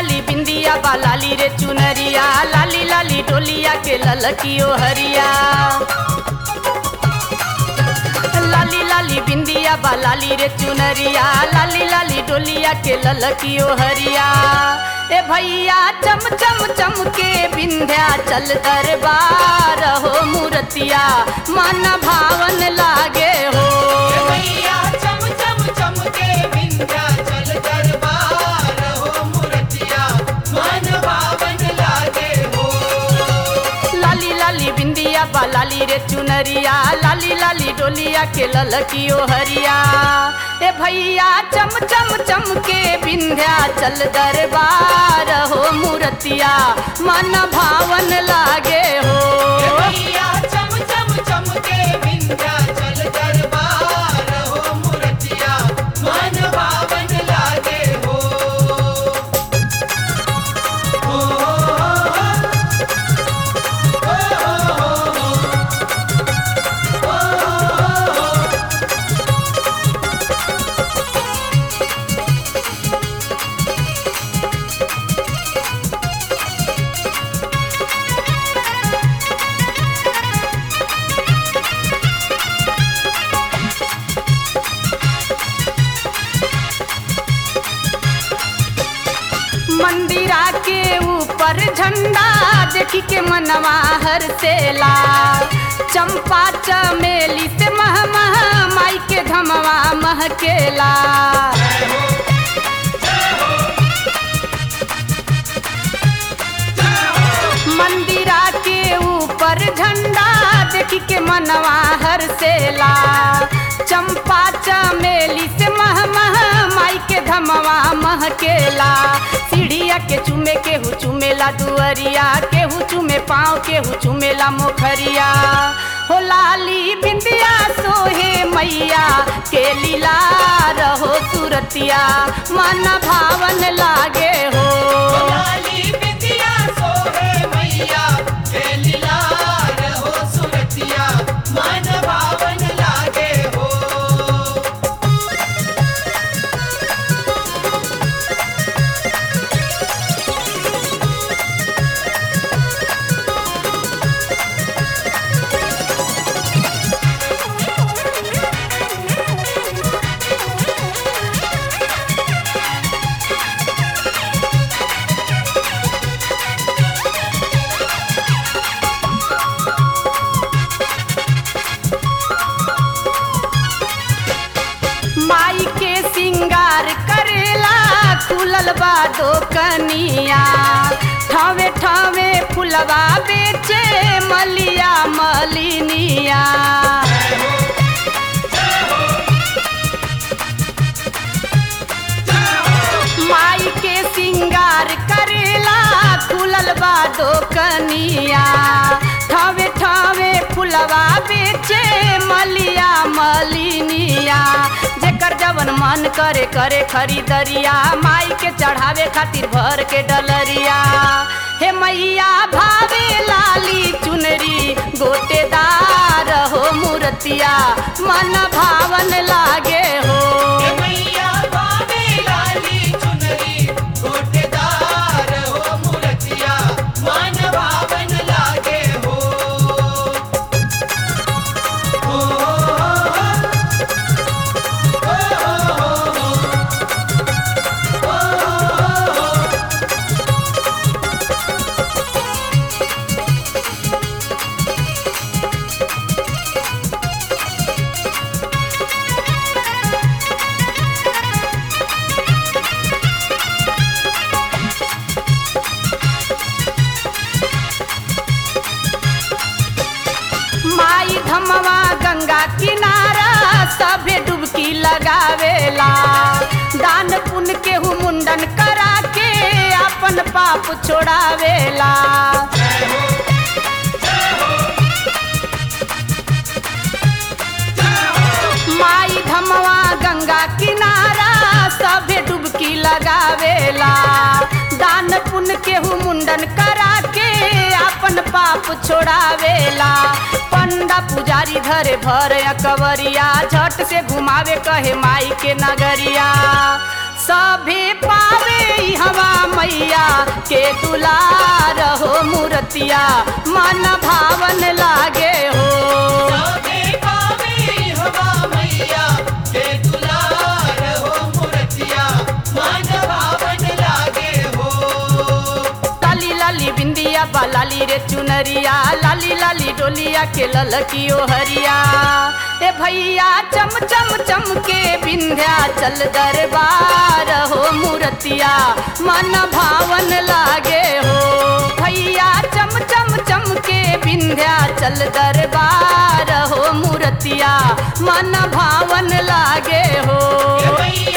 लाली बिंदिया बा लाली रे चुनरिया लाली लाली डोलिया के ललकियो हरिया लाली लाली बिंदिया बा लाली रे चुनरिया लाली लाली डोलिया के ललकियो हरिया ए भैया चम चम चम के बिंध्या चल दरबार हो मूर्तिया मन भावन लागे हो मैया चम चम चम के विंध्याचल दरबार हो मूर्तिया मन भावन लागे हो लाली लाली बिंदिया बा लाली रे चुनरिया लाली लाली डोलिया के ललकियो हरिया ए भैया चम चम चम के बिंध्या चल दरबार हो मूर्तिया मन भावन लागे हो मैया चम चम चम के विंध्याचल दरबार हो मूर्तिया मन भावन लागे हो मंदिरा के ऊपर झंडा देखी के मनवा हरसेला चंपा चमेली से मह मह माई के धमवा महकेला मंदिरा के ऊपर झंडा देखी के मनवा हरसेला चंपा चमेली से मह मह माई के धमवा महकेला सीढ़िया के चुमे केहू चुमेला दुअरिया केहू चुमे पाँव केहू चुमेला मोखरिया हो लाली बिंदिया सोहे मैया के लीला रहो सुरतिया मन भावन लागे हो लाली बिंदिया सोहे मैया के लीलार हो सुरतिया मन भावन लागे हो माई के सिंगार करेला खुलल बा कनिया ठावे ठावे फुलवा बेचे मलिया मलिनिया माई के सिंगार करेला खुलल बा कनिया ठावे ठावे फुलवा बेचे मलिया मलिनिया जेकर जवन मन करे करे खरीदरिया माई के चढ़ावे खातिर भर के डलरिया हे मैया भावे लाली चुनरी गोटेदार हो मूर्तिया मन भावन लागे हो मैया बाबे लाली चुनरी गोटेदार हो मूर्तिया मन भावन लागे हो माई धमवा गंगा किनारा सभे डुबकी लगावेला दान पुण्य केहू मुंडन करा के अपन पाप छोड़ावेला माई धमवा गंगा किनारा सभे डुबकी लगावेला दान पुण्य केहू मुंडन करा के अपन पाप छोड़ावेला पंडा पुजारी धरे भर कवरिया झट से घुमावे कहे माई के नगरिया सभे पावे ई हवा मैया मैया के दुलार हो मूर्तिया मन भावन लागे हो सबे पावे हवा मैया के दुलार हो मूर्तिया मन भावन लागे हो लाली लाली बिंदिया बा लाली रे चुनरिया लाली लाली डोलिया के ललकियो हरिया ए भैया चम चम चम के बिंध्या चल दरबार हो मूर्तिया मन भावन लागे हो भैया चम चम चम के बिंध्या चल दरबार हो मूर्तिया मन भावन लागे हो ये मैया